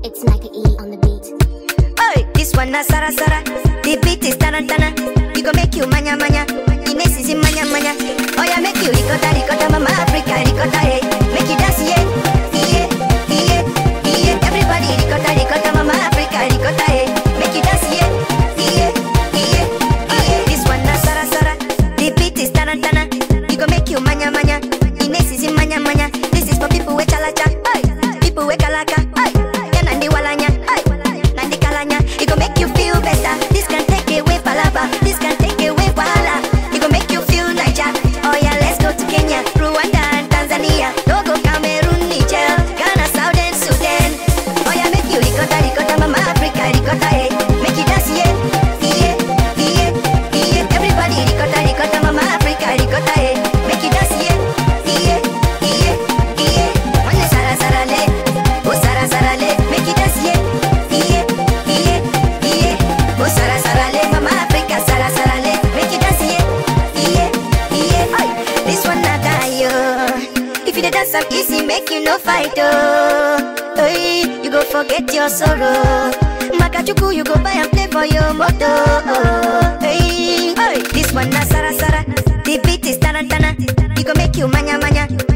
It's Micah E on the beat. Hey, this one na Sara Sara. The beat is tarantana. It go make you manya manya. Ines is in manya manya. Oh yeah, make you ricotta ricotta, mama Africa ricotta hey. Make you dance yeah, yeah, yeah, yeah. Everybody ricotta ricotta, mama Africa ricotta hey. Make you dance yeah, yeah, yeah, yeah. This one na Sara Sara. The beat is tarantana. It go make you manya manya. Ines is in manya manya. This is for people with chalacha. Hey, people with kalaka. Hey, yeah, nandi walanya. Hey, nandi kalanya. It go make you feel better. This can take away palaba. This can take away wahala. It go make you feel Niger. Oh yeah, let's go to Kenya, Rwanda and Tanzania. Togo, Cameroon, Niger, Ghana, Southern Sudan. Oh yeah, make you ricotta, ricotta, mama Africa, ricotta, hey. Make you dance, yeah, yeah, yeah, yeah. Everybody ricotta, ricotta, mama Africa, ricotta, hey. Make you dance, yeah, yeah, yeah, yeah. Wanna sara sara le, oh sara sara le, make you dance, yeah, yeah, yeah, yeah. Oh sara sara le, mama Africa, sara sara le, make you dance, yeah, yeah, yeah. Oi, this one not die, yo. If you dey dance am easy, make you no fight, oh. Hey, you go forget your sorrow. Makachuku, you go buy and play for your moto. Oh, hey, hey, this one na sara sara. The beat is tarantana. It go make you manya manya.